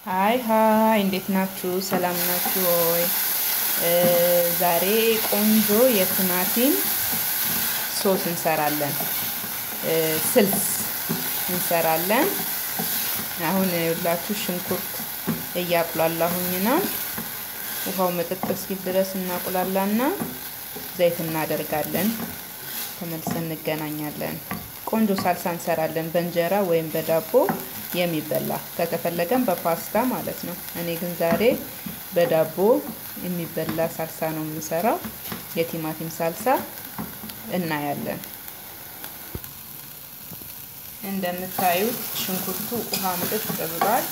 ሀይ ሀይ እንዴት ናችሁ? ሰላም ናችሁ ወይ? ዛሬ ቆንጆ የቲማቲም ሶስ እንሰራለን። ስልስ እንሰራለን። አሁን የሁላችሁ ሽንኩርት እያቁላላሁኝ ነው። ውሃው መጠጥ እስኪል ድረስ እናቁላላና ዘይት እናደርጋለን። ተመልሰን እንገናኛለን። ቆንጆ ሳልሳ እንሰራለን በእንጀራ ወይም በዳቦ የሚበላ ከተፈለገም በፓስታ ማለት ነው። እኔ ግን ዛሬ በዳቦ የሚበላ ሳልሳ ነው የምሰራው። የቲማቲም ሳልሳ እናያለን። እንደምታዩት ሽንኩርቱ ውሃ ምጥጥ ብሏል።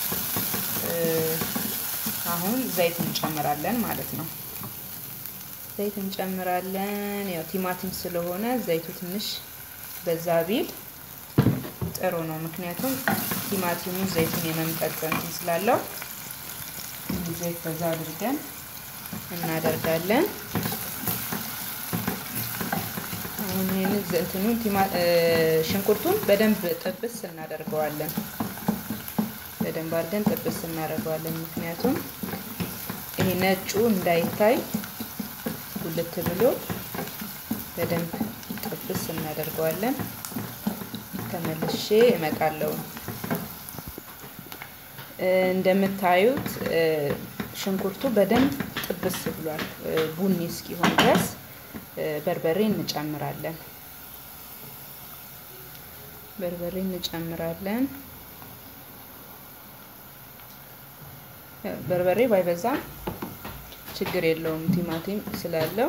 አሁን ዘይት እንጨምራለን ማለት ነው። ዘይት እንጨምራለን። ያው ቲማቲም ስለሆነ ዘይቱ ትንሽ በዛ ቢል ጥሩ ነው። ምክንያቱም ቲማቲሙ ዘይቱን የመምጠጥ እንትን ስላለው ዘይት በዛ አድርገን እናደርጋለን። አሁን ይህን እንትኑን ሽንኩርቱን በደንብ ጥብስ እናደርገዋለን። በደንብ አድርገን ጥብስ እናደርገዋለን። ምክንያቱም ይሄ ነጩ እንዳይታይ ጉልት ብሎ በደንብ ጥብስ እናደርገዋለን። ተመልሼ እመጣለሁ። እንደምታዩት ሽንኩርቱ በደንብ ጥብስ ብሏል። ቡኒ እስኪሆን ድረስ በርበሬ እንጨምራለን። በርበሬ እንጨምራለን። በርበሬ ባይበዛም ችግር የለውም ቲማቲም ስላለው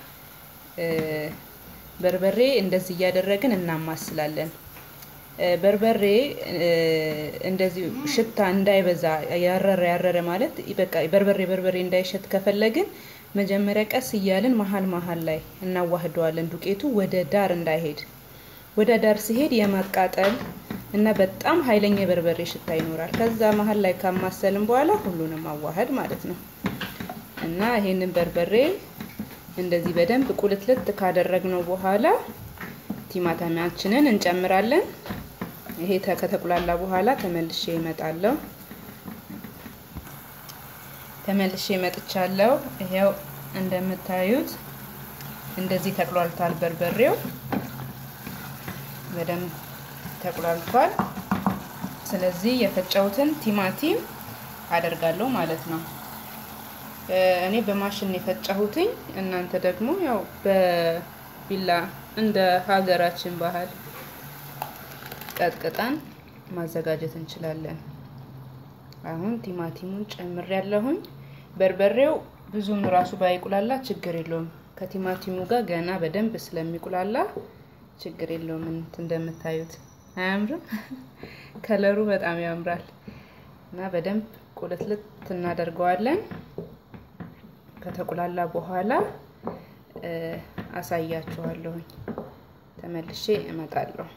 በርበሬ እንደዚህ እያደረግን እናማስላለን። በርበሬ እንደዚህ ሽታ እንዳይበዛ ያረረ ያረረ ማለት በቃ በርበሬ በርበሬ እንዳይሸት ከፈለግን መጀመሪያ ቀስ እያልን መሀል መሀል ላይ እናዋህደዋለን። ዱቄቱ ወደ ዳር እንዳይሄድ ወደ ዳር ሲሄድ የማቃጠል እና በጣም ኃይለኛ የበርበሬ ሽታ ይኖራል። ከዛ መሀል ላይ ካማሰልን በኋላ ሁሉንም ማዋሃድ ማለት ነው እና ይሄንን በርበሬ እንደዚህ በደንብ ቁልትልት ካደረግነው በኋላ ቲማቲማችንን እንጨምራለን። ይሄ ከተቁላላ በኋላ ተመልሼ እመጣለሁ። ተመልሼ እመጥቻለሁ። ይሄው እንደምታዩት እንደዚህ ተቁላልቷል። በርበሬው በደንብ ተቁላልቷል። ስለዚህ የፈጨሁትን ቲማቲም አደርጋለሁ ማለት ነው። እኔ በማሽን የፈጨሁትኝ እናንተ ደግሞ ያው በቢላ እንደ ሀገራችን ባህል ቀጥቅጠን ማዘጋጀት እንችላለን። አሁን ቲማቲሙን ጨምር ያለሁኝ በርበሬው ብዙም ራሱ ባይቁላላ ችግር የለውም። ከቲማቲሙ ጋር ገና በደንብ ስለሚቁላላ ችግር የለውም። እንደምታዩት አያምርም? ከለሩ በጣም ያምራል እና በደንብ ቁልትልት እናደርገዋለን። ከተቁላላ በኋላ አሳያችኋለሁኝ። ተመልሼ እመጣለሁ።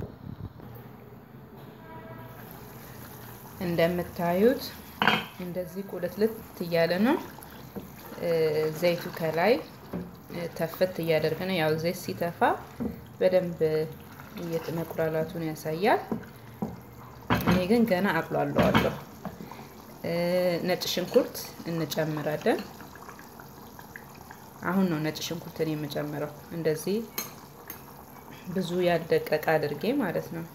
እንደምታዩት እንደዚህ ቁልትልት እያለ ነው። ዘይቱ ከላይ ተፈት እያደረገ ነው። ያው ዘይት ሲተፋ በደንብ መቁላላቱን ያሳያል። እኔ ግን ገና አቁላለዋለሁ። ነጭ ሽንኩርት እንጨምራለን። አሁን ነው ነጭ ሽንኩርትን የምጨምረው። እንደዚህ ብዙ ያልደቀቀ አድርጌ ማለት ነው።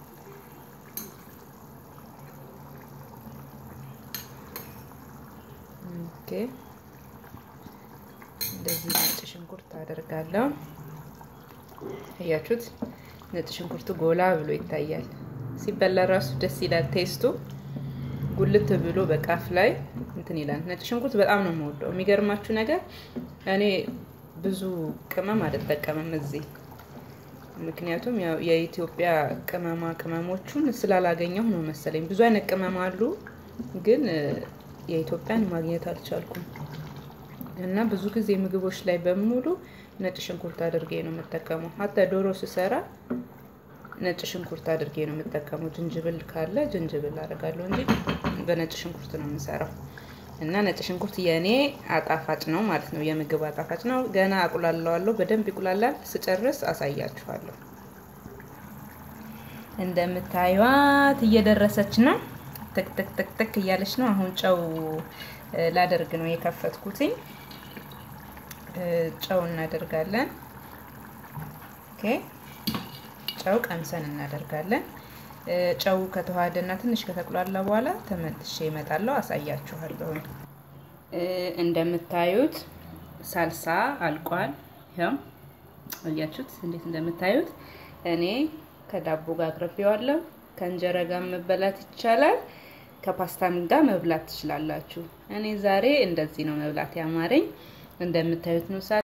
ኦኬ እንደዚህ ነጭ ሽንኩርት አደርጋለሁ። እያችሁት ነጭ ሽንኩርቱ ጎላ ብሎ ይታያል። ሲበላ ራሱ ደስ ይላል። ቴስቱ ጉልት ብሎ በቃፍ ላይ እንትን ይላል። ነጭ ሽንኩርት በጣም ነው የምወደው። የሚገርማችሁ ነገር እኔ ብዙ ቅመም አልጠቀምም እዚህ ምክንያቱም ያው የኢትዮጵያ ቅመማ ቅመሞቹን ስላላገኘሁ ነው መሰለኝ። ብዙ አይነት ቅመም አሉ፣ ግን የኢትዮጵያን ማግኘት አልቻልኩም እና ብዙ ጊዜ ምግቦች ላይ በሙሉ ነጭ ሽንኩርት አድርጌ ነው የምጠቀመው። ሀታ ዶሮ ስሰራ ነጭ ሽንኩርት አድርጌ ነው የምጠቀመው። ዝንጅብል ካለ ዝንጅብል አደርጋለሁ እንጂ በነጭ ሽንኩርት ነው የምሰራው። እና ነጭ ሽንኩርት የእኔ አጣፋጭ ነው ማለት ነው፣ የምግብ አጣፋጭ ነው። ገና አቁላለዋለሁ፣ በደንብ ይቁላላል። ስጨርስ አሳያችኋለሁ። እንደምታዩት እየደረሰች ነው። ተክ ተክ ተክ ተክ እያለች ነው። አሁን ጨው ላደርግ ነው የከፈትኩትኝ። ጨው እናደርጋለን። ኦኬ ጨው ቀምሰን እናደርጋለን። ጨው ከተዋሃደና ትንሽ ከተቁላላ በኋላ ተመልሼ እመጣለሁ፣ አሳያችኋለሁ። እንደምታዩት ሳልሳ አልቋል። ያው አያችሁት እንዴት እንደምታዩት። እኔ ከዳቦ ጋር አቅርቤዋለሁ። ከእንጀራ ጋር መበላት ይቻላል። ከፓስታም ጋር መብላት ትችላላችሁ። እኔ ዛሬ እንደዚህ ነው መብላት ያማረኝ። እንደምታዩት ነው።